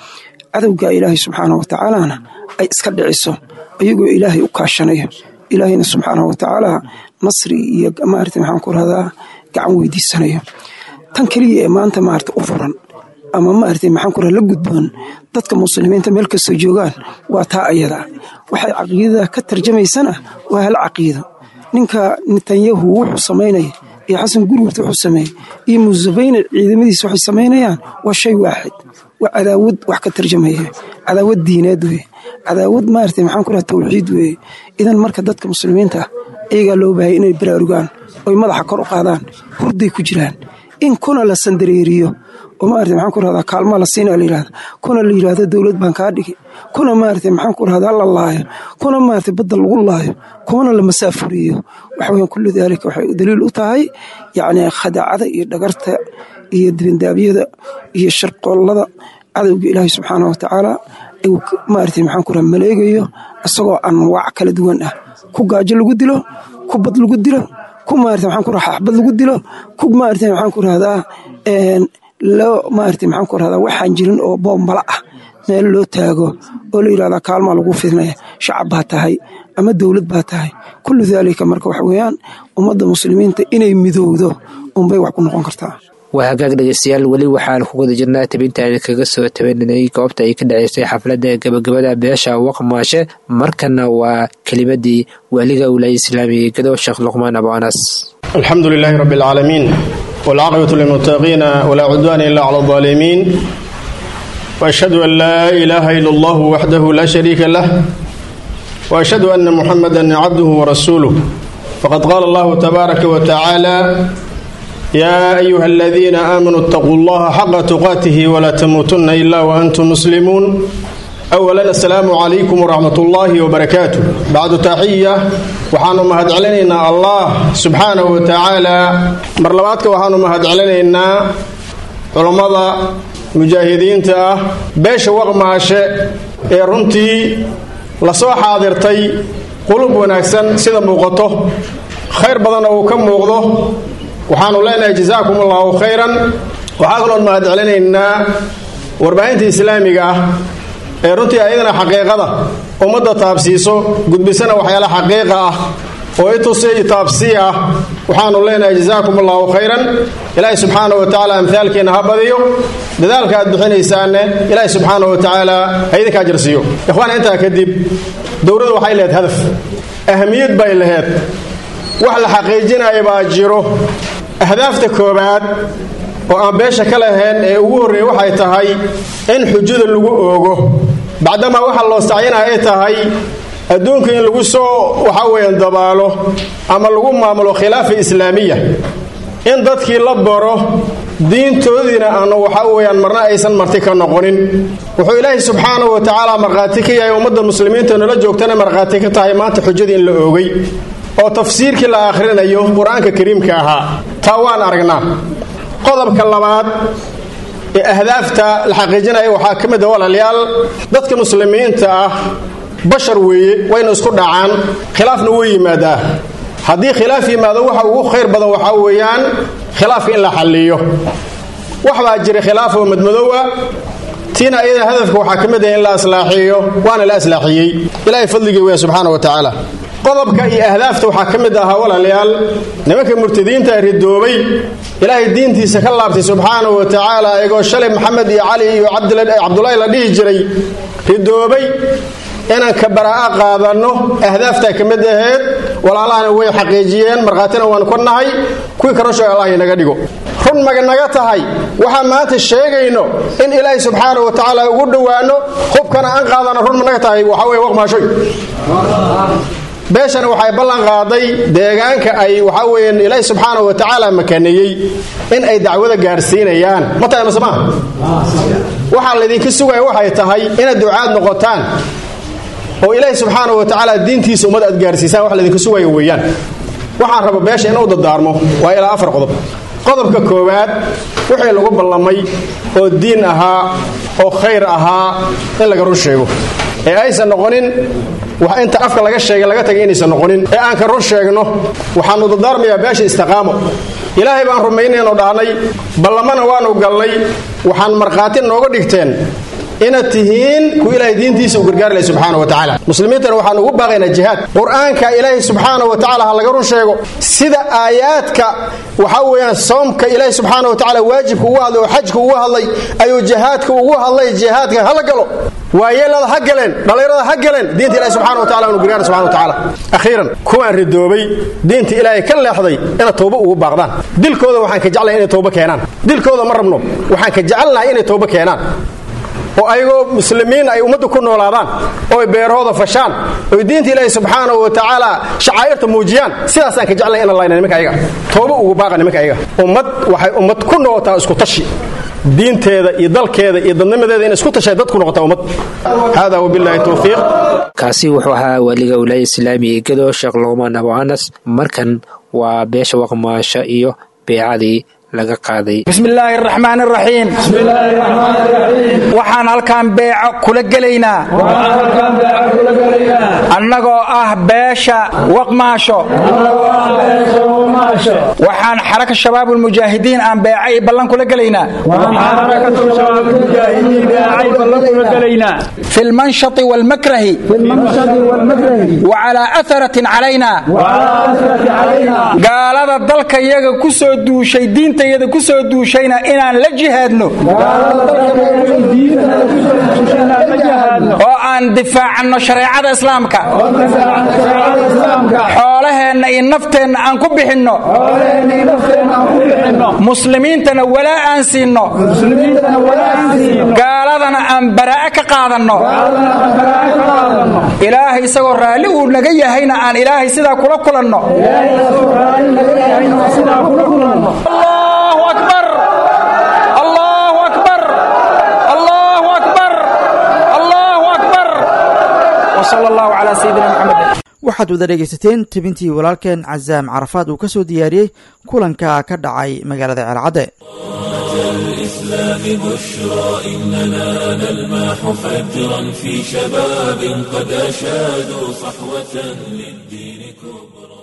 cadowga ilaahay subxaana wa tacaalana ay iska dhiciso ayagoo ilaahay u kaashanaya ilaahayna subxaana wa tacaala nasri iyo maarata maxaan ku rahdaa gacan weydiisanaya tan keliya ee maanta maarata u furan ama maarata maxaan ku raha la gudboon dadka muslimiinta meel kastoo joogaan waa taa ayada waxay caqiidada ka tarjamaysana waa hal caqiido ninka netanyahu wuxuu samaynaya iyo xasan gurgurta wuxuu sameeyey iyo musabayne ciidamadiisa waxay samaynayaan waa shay waaxid waa cadaawad wax ka tarjamaya cadaawad diineed weye cadaawad maarata maxaan ku raha tawxiid weeye idan marka dadka muslimiinta ah iyagaa loo baahaya inay baraarugaan oy madaxa kor u qaadaan hurday ku jiraan in kuna la sandareeriyo oo maarata maxaan ku rahdaa kaalmaa la siinaa la yidhahda kuna la yidhahdo dowlad baan kaa dhigi kuna maarata maxaan ku rahdaa la laayo kuna maarata badda lagu laayo kuna la masaafuriyo waxa weyan kullu daalika waxay daliil u tahay yacni khadaacada iyo dhagarta iyo dibindaabyada iyo sharqoollada cadowga ilaahay subxaana wa tacaala uu maarata maxaan ku rahaa maleegayo isagoo anwaac kala duwan ah ku gaajo lagu dilo ku bad lagu dilo ku maarata maxaan ku rahaa xaxbad lagu dilo ku maarata maxaan ku rahdaa loo maarata maxaan ku rahdaa waxaan jirin oo boombala ah meel loo taago oo la yidhahdaa kaalmaa lagu fidnaya shacab baa tahay ama dowlad baa tahay kullu daalika marka waxa weeyaan ummadda muslimiinta inay midowdo unbay wax ku noqon kartaa waa hagaag dhegeystayaal weli waxaan ku guda jirnaa tabintaani kaga soo tabaninay goobta ay ka dhaceysay xafladda gabagabada beesha waqmaashe markana waa kelimadii waaliga wilaaya islaamiga gado sheekh luqmaan abu anas alxamdu lilaahi rabbi alcaalamiin waalcaaqibatu lilmuttaqiina walaa cudwaana ila cala aldaalimiin waashhadu an laa ilaaha ila allahu waxdahu laa shariika lah waashhadu ana muxamadan cabduhu warasuuluh faqad qaala allahu tabaaraka wa tacaala yaa ayuha aladiina aamanuu itaquu allaha xaqa tuqaatihi walaa tamuutunna ila waantum muslimuun awalan assalaamu calaykum waraxmat ullaahi wabarakaatu bacdu taxiya waxaanu mahadcelinaynaa allah subxaanahu wa tacaala mar labaadka waxaanu mahadcelinaynaa culammada mujaahidiinta ah beesha waqmaashe ee runtii lasoo xaadirtay qulub wanaagsan sida muuqato khayr badanna uu ka muuqdo waxaanu leenahay jazaakum allahu khayran waxaa kaloon mahad celinaynaa warbaahinta islaamiga ah ee runtii ayadana xaqiiqada ummadda taabsiiso gudbisana waxyaala xaqiiqa ah oo itusi taabsii ah waxaanu leenahay jazaakum allahu khayran ilaahi subxaana wa tacaala amhaalkiina ha badiyo dadaalka aad bixinaysaanne ilaahi subxaana wa tacaala ha idinkaa jarsiiyo ikhwaan intaa kadib dowladdu waxay lehed hadaf ahamiyad bay laheed wax la xaqiijinaya baa jiro ahdaafta koobaad oo aan beesha ka lahayn ee ugu horreeya waxay tahay in xujada lagu oogo bacdamaa waxa loo sacyinaya ay tahay adduunka in lagu soo waxa weeyaan dabaalo ama lagu maamulo khilaafa islaamiya in dadkii la baro diintoodiina aanu waxa weeyaan marna aysan marti ka noqonin wuxuu ilaahay subxaanahu wa tacaala markhaati ka yahay ummadda muslimiinta nala joogtana markhaati ka tahay maanta xujadii in la oogay oo tafsiirkii la akhrinayo qur-aanka kariimka ahaa taa waan aragnaa qodobka labaad ee ahdaafta la xaqiijinaya waxaa ka mid a walaalayaal dadka muslimiinta ah bashar weeye wayna isku dhacaan khilaafna wuu yimaadaa haddii khilaaf yimaado waxa ugu khayr badan waxaa weeyaan khilaafka in la xalliyo wax baa jira khilaaf oo madmadow ah tiina iyada hadafka waxaa ka mid ah in la aslaaxiyo waana la aslaaxiyey ilaahay fadligii weya subxaana wa tacaala qodobka iyo ahdaafta waxaa ka mid ahaa walaalayaal nimanka murtadiinta ridoobay ilaahay diintiisa ka laabtay subxaanahu wa tacaala iyagoo shalay maxamed iyo cali iyo cabdulaahi la dhihi jiray ridoobay inaan ka baraa'a qaadanno ahdaaftaa ka mid aheed walaalahana way xaqiijiyeen markhaatina waanu ka nahay kuwii karasho allah inaga dhigo run maganaga tahay waxaan maanta sheegayno in ilaahay subxaanahu wa tacaala ugu dhowaano hubkana aan qaadano run managa tahay waxaa weye waqmaashoy beeshana waxay ballan qaaday deegaanka ay waxaa weeyaan ilaahi subxaanahu wa tacaala makaneeyey in ay dacwada gaarsiinayaan ma tahay mase maaha waxaa laydinka sugaya waxay tahay inaad ducaad noqotaan oo ilaahi subxaanahu wa tacaala diintiisa ummad aad gaarsiisaan wax laydinka sugaya weeyaan waxaan raba beesha inuu dadaarmo waa ilaa afar qodob qodobka koowaad wixii lagu ballamay oo diin ahaa oo khayr ahaa in laga run sheego ee aysan noqonin wax inta afka laga sheegay laga tagay inaysan noqonin ee aan ka run sheegno waxaanu dadaarmayaa beesha istiqaamo ilaahay baan rumaynayno dhahnay ballamana waanu galnay waxaan markhaati nooga dhigteen inaad tihiin kuwa ilaahay diintiisa u gargaari lahay subxaana wa tacaala muslimiintana waxaan ugu baaqaynaa jihaad qur-aanka ilaahay subxaana wa tacaala ha laga run sheego sida aayaadka waxaa weeyaan soomka ilaahay subxaana wa tacaala waajibka ugu hadlay oo xajka ugu hadlay ayuu jihaadka ugu hadlay jihaadka hala galo waayeelada ha galeen dhallinyarada ha galeen diinta ilahi subxana wa tacala anu gargaara subxana wa tacaala akhiiran kuwaan ridoobay diinta ilaahay ka leexday inaad tooba ugu baaqdaan dilkooda waxaan ka jeclahay inay tooba keenaan dilkooda ma rabno waxaan ka jecelnahay inay tooba keenaan oo ayagoo muslimiin ay ummadda ku noolaadaan oo ay beerahooda fashaan oy diinta ilaahi subxaana wa tacaala shacaa'irta muujiyaan sidaasaan ka jeclahay inaan layna nimanka ayaga tooba ugu baaqa nimanka ayaga ummad waxay ummad ku noqotaa isku tashi diinteeda iyo dalkeeda iyo dadnimadeeda in isku tashay dad ku noqotaa ummad hada wabillahi towfiiq kaasi wuxuu ahaa waaliga wilaaya islaamiga gedo sheekh luqmaan abu anas markan waa beesha waqmaasho iyo beecadii laga qaaday bismillaahi araxmaan araxiim waxaan halkaan beeco kula gelaynaa annagoo ah beesha waqmaasho waxaan xaraka shabaabulmujaahidiin aan beeca iyo ballan kula gelaynaa fi lmanshati waalmakrahi wacalaa atharatin calayna gaalada dalka yaga ku soo duushay diintayada ku soo duushayna inaan la jihaadno oo aan difaacanno shareecada islaamka xoolaheenna iyo nafteenna aan ku bixinno muslimiintana walaa aan siinno gaaladana aan baraa'a ka qaadanno ilaahay isagoo raalli uu naga yahayna aan ilaahay sidaa kula kulanno waxaad wada dhegaysateen tebintii walaalkeen casaam carafaad uu ka soo diyaariyey kulanka ka dhacay magaalada ceelcadde الإسلام بشرى إننا نلمح فجرا في شباب قد أشادوا صحوة للدين كبرى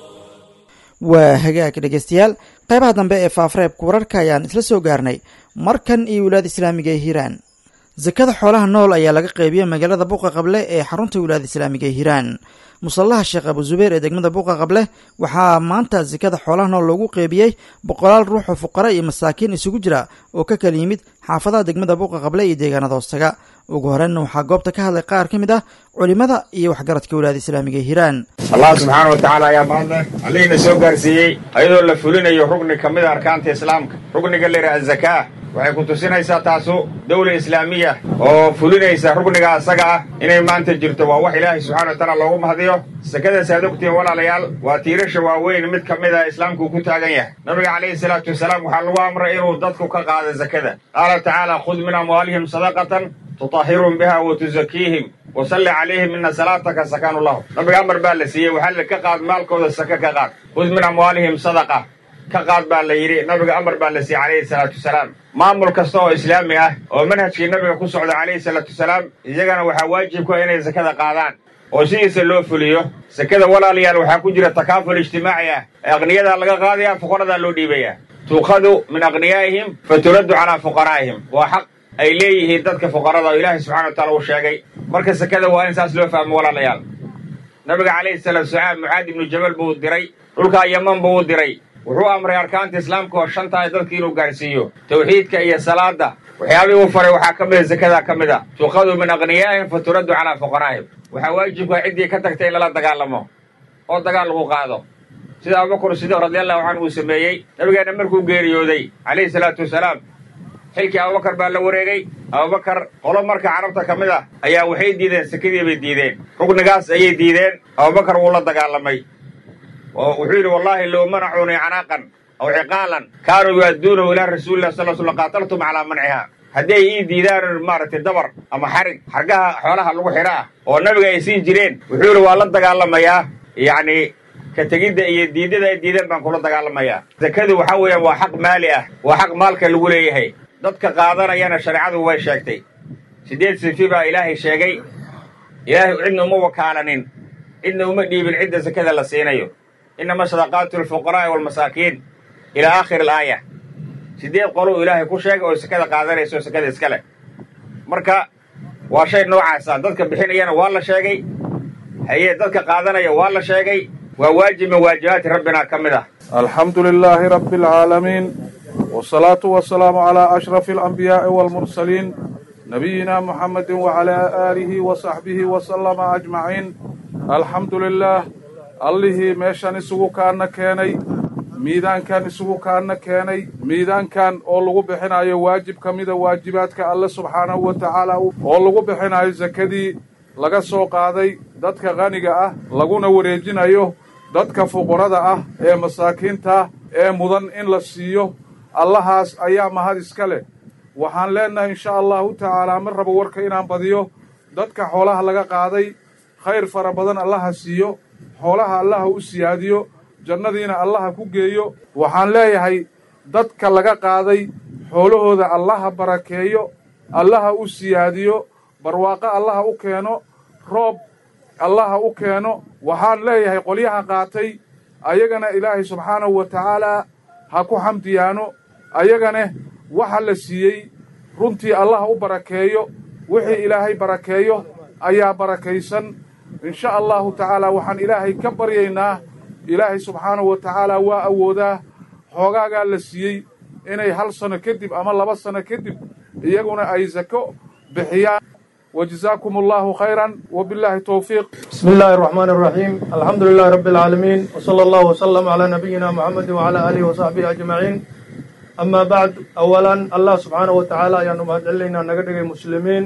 waa hagaag dhegaystayaal qaybaha dambe ee faafareebka wararka ayaan isla soo gaarnay markan iyo wilaada islaamiga ee hiiraan sakada xoolaha nool ayaa laga qeybiyey magaalada buuqa qable ee xarunta wilaada islaamiga ee hiiraan musallaha sheekh abu zubeer ee degmada buuqa qable waxaa maanta sakada xoolaha nool loogu qeybiyey boqolaal ruux oo fuqara iyo masaakiin isugu jira oo ka kala yimid xaafadaha degmada buuqa qable iyo deegaanada hoostaga ugu horreynna waxaa goobta ka hadlay qaar ka mid ah culimada iyo waxgaradka wilaada islaamiga ee hiiraan allah subxaana wa tacaala ayaa mahadleh allihiina soo gaarsiiyey ayadoo la fulinayo rugni ka mid a arkaanta islaamka rugniga la yidhaha azakaa waxay ku tusinaysaa taasu dawla islaamiya oo fulinaysa rugniga asaga ah inay maanta jirto waa wax ilaahay subxana wa tacaala loogu mahadiyo sakadaas aad ogtihiin walaalayaal waa tiirasha waaweyn mid ka mid a islaamku ku taagan yahay nabiga calayhi salaatu wasalaam waxaa lagu amray inuu dadku ka qaado zakada qaala tacaala khud min amwaalihim sadaqatan tutahhirum biha wa tusakiihim wasalli calayhim ina salaataka sakaanu lahu nabiga amar baa la siiyey waxaa la ka qaad maalkooda saka ka qaad khud min amwaalihim sadaqa ka qaad baa la yidhi nabiga amar baa la siiyey calayhi salaatu wasalaam maamul kasta oo islaami ah oo manhajkii nabiga ku socda calayhi salaatu wasalaam iyagana waxaa waajib ku ah inay sakada qaadaan oo sidiisa loo fuliyo sakada walaalayaal waxaa ku jira takaaful ijtimaaci ah aqniyadaa laga qaadaya fuqaradaa loo dhiibaya tuukhadu min aqniyaa'ihim fa turaddu calaa fuqaraa'ihim waa xaq ay leeyihiin dadka fuqarada oo ilaahay subxana wa taala uu sheegay marka sakada waa in saas loo fahmo walaalayaal nabiga calayhi salaatu wasalaam mucaad ibnu jabal buu diray dhulkaa yaman buu u diray wuxuu amray arkaanta islaamka oo shantahay dadka inuu gaarhsiiyo tawxiidka iyo salaada waxyaabihii uu faray waxaa ka mida sakadaa ka mid a tuuqadu min aqniyaa'ihim fa turaddu calaa fuqaraa'ihim waxaa waajibka ciddii ka tagtay in lala dagaalamo oo dagaal lagu qaado sida abubakar sidiiq radiallahu canhu uu sameeyey nabigeenna markuu geeriyooday calayhi salaatu wasalaam xilkii abubakar baa la wareegay abubakar qolo marka carabta ka mid ah ayaa waxay diideen sakadii bay diideen rugnigaas ayay diideen abubakar wuu la dagaalamay wuxuu yidhi wallaahi low manacuunii canaaqan aw ciqaalan kaanuu yu'adduunahu ilaa rasuulilah sal sl qaataltum calaa manciha haddii ay ii diidaan maaragtay dabar ama xarig xargaha xoolaha lagu xidha ah oo nabiga ay siin jireen wuxuu yidhi waa la dagaalamayaa yacni ka tegidda iyo diidada ay diideen baan kula dagaalamayaa sakadu waxaa weeyaan waa xaq maali ah waa xaq maalka lagu leeyahay dadka qaadanayana shareecadu way sheegtay siddeed sifi baa ilaahay sheegay ilaahay cidna uma wakaalanin cidna uma dhiibin cidda sakada la siinayo inama sadaqaatu lilfuqaraa'i waalmasaakiin ilaa aakhiri alaaya siddeed qoluu ilaahay ku sheegay oo sakada qaadanayso sakada iska leh marka waa shay noocaasa dadka bixinayana waa la sheegay haye dadka qaadanaya waa la sheegay waa waajib min waajibaati rabbina ka mid ah alxamdu lilaahi rabbi alcaalamiin wsalaatu wasalaamu calaa ashrafi alanbiyaa'i waalmursaliin nabiyina muxamedin wacalaa aalihi wa saxbihi wasalama ajmaciin alxamdu lilaah allihii meeshan isugu kaana keenay miidaankan isugu kaana keenay miidaankan oo lagu bixinayo waajib ka mida waajibaadka alle subxaanahu wa tacaala oo lagu bixinayo sakadii laga soo qaaday dadka qaniga ah laguna wareejinayo dadka fuqarada ah ee masaakiinta ee mudan in la siiyo allahaas ayaa mahad iska leh waxaan leennahay insha allahu tacaalaa ma rabo warka inaan badiyo dadka xoolaha laga qaaday khayr fara badan allaha siiyo xoolaha allaha u siyaadiyo jannadiina allaha ku geeyo waxaan leeyahay dadka laga qaaday xoolahooda allaha barakeeyo allaha u siyaadiyo barwaaqo allaha u keeno roob allaha u keeno waxaan leeyahay qolyaha qaatay ayagana ilaahay subxaanahu wa tacaalaa ha ku xamdiyaano ayagane waxa la siiyey runtii allaha u barakeeyo wixii ilaahay barakeeyo ayaa barakaysan insha allahu tacaalaa waxaan ilaahay ka baryaynaa ilaahay subxaanahu wa tacaalaa waa awoodaa xoogaagaa la siiyey inay hal sano kadib ama laba sano kadib iyaguna ay sako bixiyaan وجزاكم الله خيرا وبالله التوفيق بسم الله الرحمن الرحيم الحمد لله رب العالمين وصلى الله وسلم على نبينا محمد وعلى آله وصحبه أجمعين أما بعد أولا الله سبحانه وتعالى يعني مهد علينا نقدر مسلمين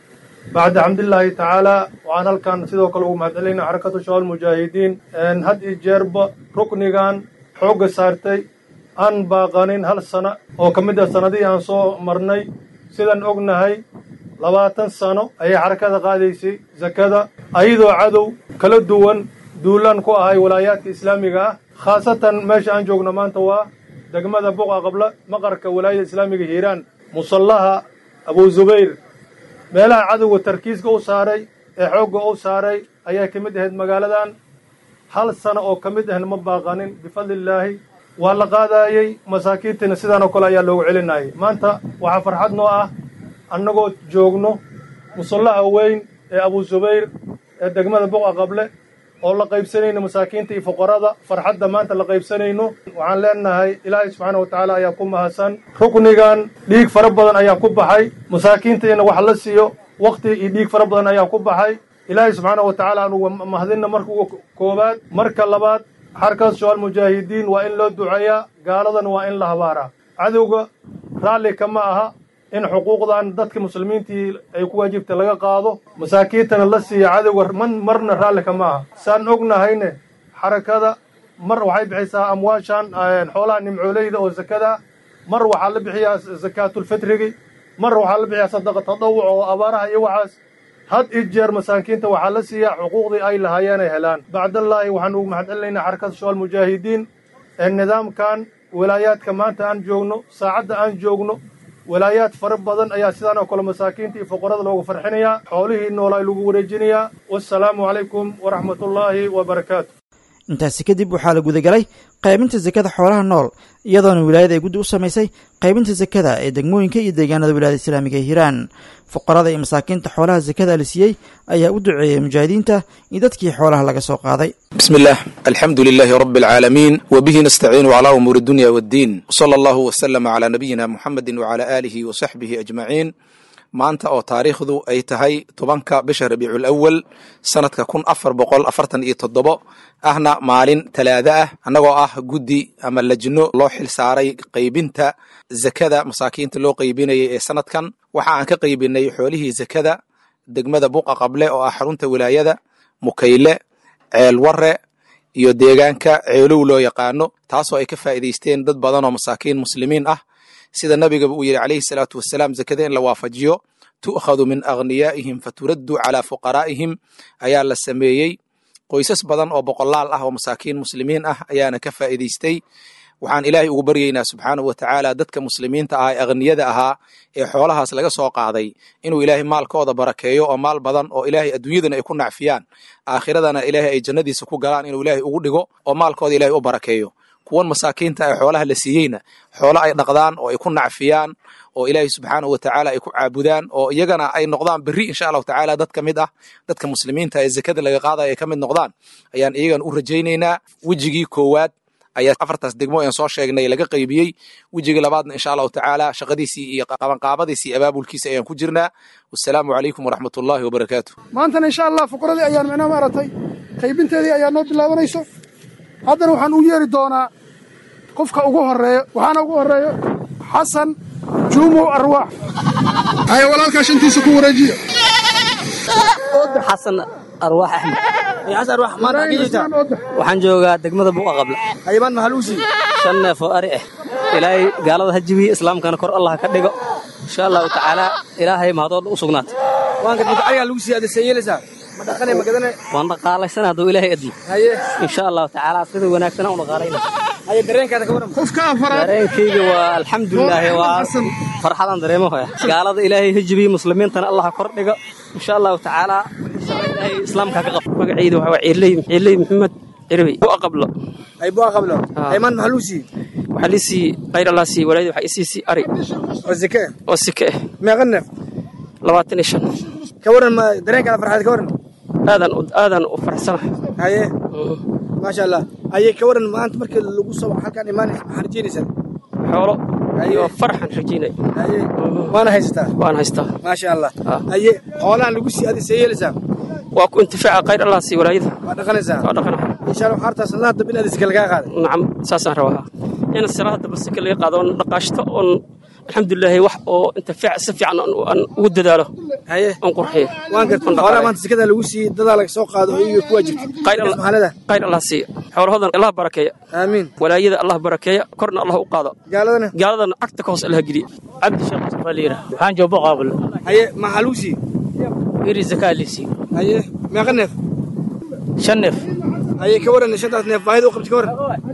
بعد حمد الله تعالى وعن كان سيدو كلو مهد علينا حركة شوال المجاهدين أن هد إجرب ركنيغان حوق سارتي أن باقانين هل سنة أو كمدة سنة دي أنصو مرني سيدان أغنهي labaatan sano ayay xarakada qaadaysay sakada ayadoo cadow kala duwan duulaan ku ahay walaayaadka islaamiga ah khaasatan meesha aan joogno maanta waa degmada buqa qabla maqarka walaayada islaamiga hiiraan musallaha abu zubayr meelaha cadowga tarkiiska u saaray ee xoogga u saaray ayaa ka mid ahayd magaaladan hal sano oo ka mid ahna ma baaqanin bifadlillaahi waa la qaadaayey masaakiintiina sidaanoo kale ayaa loogu celinayay maanta waxaa farxad noo ah annagoo joogno musallaha weyn ee abu zubayr ee degmada buqa qable oo la qaybsanayno masaakiinta iyo fuqarada farxadda maanta la qaybsanayno waxaan leenahay ilaahay subxaana wa tacaala ayaa ku mahadsan ruknigan dhiig fara badan ayaa ku baxay masaakiintiina wax la siiyo wakhti iyo dhiig fara badan ayaa ku baxay ilaahay subxaana wa tacaala anugu mahadinna marka ugu koowaad marka labaad xarkaas shoal mujaahidiin waa in loo duceeyaa gaaladan waa in la habaaraa cadowga raalli kama aha in xuquuqdan dadka muslimiintii ay ku waajibta laga qaado masaakiintana la siiya cadowga marna raalli kama aha saan ognahayne xarakada mar waxay bixisaa amwaashan xoolaha nimcooleyda oo sakada mar waxaa la bixiyaa sakaatulfitrigi mar waxaa la bixiyaa sadaqa tadawuc oo abaaraha iyo waxaas had i jeer masaakiinta waxaa la siiyaa xuquuqdii ay lahaayeen ay helaan bacdallaahi waxaan ugu mahad celinaynaa xarakada shoal mujaahidiin ee nidaamkan walaayaadka maanta aan joogno saacadda aan joogno walaayaad fara badan ayaa sidaan oo kale masaakiinta iyo fuqarada loogu farxinayaa xoolihii noolaa lagu wareejinayaa wassalaamu calaykum waraxmatullaahi wabarakaatu intaasi kadib waxaa la gudagalay qaybinta sakada xoolaha nool iyadoona wilaayada ay guddi u samaysay qaybinta sakada ee degmooyinka iyo deegaanada wilaayada islaamiga ee hiiraan fuqarada iyo masaakiinta xoolaha sakada la siiyey ayaa u duceeyey mujaahidiinta iyo dadkii xoolaha laga soo qaaday بسم الله الحمد لله رب العالمين وبه نستعين على أمور الدنيا والدين وصلى الله وسلم على نبينا محمد وعلى آله وصحبه أجمعين maanta oo taariikhdu ay tahay tobanka bisha rabiicul awal sanadka kun afar boqol afartan iyo toddobo ahna maalin talaada ah annagoo ah guddi ama lajno loo xil saaray qaybinta zakada masaakiinta loo qaybinayay ee sanadkan waxa aan ka qaybinay xoolihii zakada degmada buqa qable oo ah xarunta wilaayada mukayle ceel warre iyo deegaanka ceelow loo yaqaano taasoo ay ka faa'iidaysteen dad badan oo masaakiin muslimiin ah sida nabigaba uu yidhi calayhi salaatu wasalaam zakada in la waafajiyo tu'khadu min aghniyaa'ihim faturaddu calaa fuqaraa'ihim ayaa la sameeyey qoysas badan oo boqolaal ah oo masaakiin muslimiin ah ayaana ka faa'iidaystay waxaan ilaahay ugu baryaynaa subxaanahu watacaala dadka muslimiinta ah ee aghniyada ahaa ee xoolahaas laga soo qaaday inuu ilaahay maalkooda barakeeyo oo maal badan oo ilaahay adduunyadana ay ku nacfiyaan aakhiradana ilaahay ay jannadiisa ku galaan inuu ilaahay ugu dhigo oo maalkooda ilaahay u barakeeyo kuwan masaakiinta ee xoolaha la siiyeyna xoolo ay dhaqdaan oo ay ku nacfiyaan oo ilaahay subxaanahu watacaala ay ku caabudaan oo iyagana ay noqdaan berri insha allahu tacaala dad ka mid ah dadka muslimiinta ee zakada laga qaadaya ay ka mid noqdaan ayaan iyagana u rajaynaynaa wejigii koowaad ayaa afartaas degmo aan soo sheegnay laga qaybiyey wejiga labaadna insha allahu tacaala shaqadiisii iyo qabanqaabadiisii abaabulkiisa ayaan ku jirnaa wassalaamu calaykum waraxmat ullahi wabarakaatu maantana insha allah fuqradii ayaan micnaha maaragtay qaybinteedii ayaa noo bilaabanayso haddana waxaan u yeeri doonaa qofka ugu horeeyo waxaana ugu horeeyo xasan juumow arwaax haya walaalkaa shantiisa ku wareejiya xasan arwaax axmed xasan arwaax maanta xagee joogtaa waxaan joogaa degmada buuqa qabla hayabaan mahaluusi shan neef oo ari ah ilaahay gaalada ha jibiye islaamkana kor allah ka dhigo insha allahu tacaala ilaahay mahadooda u sugnaatay waanka dadka arigaa lagu sii adesan yeelaysaa ma dhaqane ma gadane waan dhaqaalaysana hadduu ilaahay admo haye insha allahu tacaala sida wanaagsan u dhaqaalayna haye dareenkaada ka waran qofka afaraad dareenkayga waa alxamdulilaahi waa farxadan dareemo hoya gaalada ilaahay ha jibiye muslimiintana allah kor dhigo insha allahu tacaala ilaahay islaamka ka qabo magaciida waxaa ciirley ciirley maxamed cirbi bu'a qablo ay bu'a qablo aymaan maxaa luu siiyey waxaa lii siiyey khayr allah siiyey walaayada waxaa isii siiyey ari oo sike oo sike ah meeqa neef labaatan iyo shan ka waran ma dareenkaada farxaad ka waran aadan aadan u faraxsanahay haye maasha allah haye ka waran maanta markii lagu soo halkaan imaanaysa maxaa rajeynaysaa xoolo iyo farxan rajeynay haye waana haysataa waan haystaa maasha allah haye xoolahan lagu sii adi see yeelaysaa waa ku intifaaca khayr allah sii walaayada waa dhaqanaysaa waa dhaqana insha allah xaartaas allah hadda bin adiska lagaa qaaday nacam saasaan rabaa in siraha hadda basika laga qaado oon dhaqaashto oon alxamdulilaahi wax oo intifaac si fiican aan ugu dadaalo haye oon qurxiyo waan garta xoolaha maanta sikada lagu siiyey dadaa laga soo qaado oo iyaga ku waajibtay khayr khayr allah siiya xoolahoodan allah barakeeya aamiin walaayada allah barakeeya korna allah u qaado gaaladana gaaladana cagta ka hoos allah geliya cabdi sheekh mustafa liira waxaan jooga qaabul haye maxaa lagu siiyey iri zakaa liisi haye meeqa neef shan neef haye ka waran shantaas neef baahida u qabti ka waran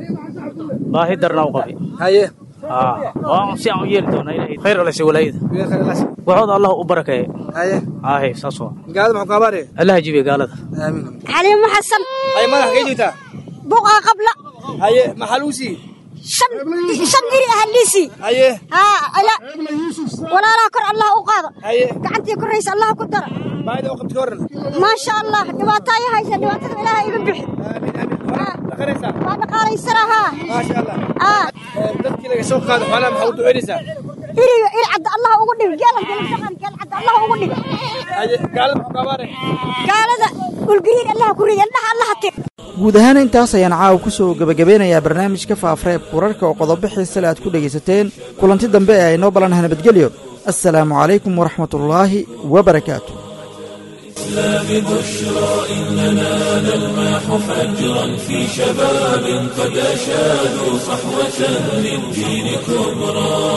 baahi darna u qabi haye waan si aan u yeeli doonaa ilaahay khayr alla si walaayada waxooda allah u barakeeya haye haye saas waa gaalada maxuu kaabaaraya allah jibiya gaalada aamiin xaliimo xasan haye madax kay joogtaa buuqa qabla haye maxaa lagu siiyey shan shan iri ah liisi haye haa ala walaalaha kor allah u qaado haye gacantii koraysa allah ku dara baahida u qabti ka waran maasha allah dhibaato ay haysa dhibaatada ilaaha iga bixi dhaqanaysaa waa dhaqaalaysana haa maasha allah haa dadkii laga soo qaado xoolaha maxaa u duceynaysaa iriga il cadda allah ugu dhig geelan geelan geel cadda allah ugu dhig haye gaalada maxuu kaabaaraya gaalada ulgariir allah ku ridi indhaha allah tir guud ahaan intaas ayaan caawa ku soo gebagabeynayaa barnaamijka faafreeb wararka oo qodobo xiisale aad ku dhegaysateen kulanti dambe ee aynoo balanaha nabadgelyo assalaamu calaykum waraxmatullaahi wabarakaatu الإسلام بشرى إننا نلمح فجرا في شباب قد أشادوا صحوة للدين كبرى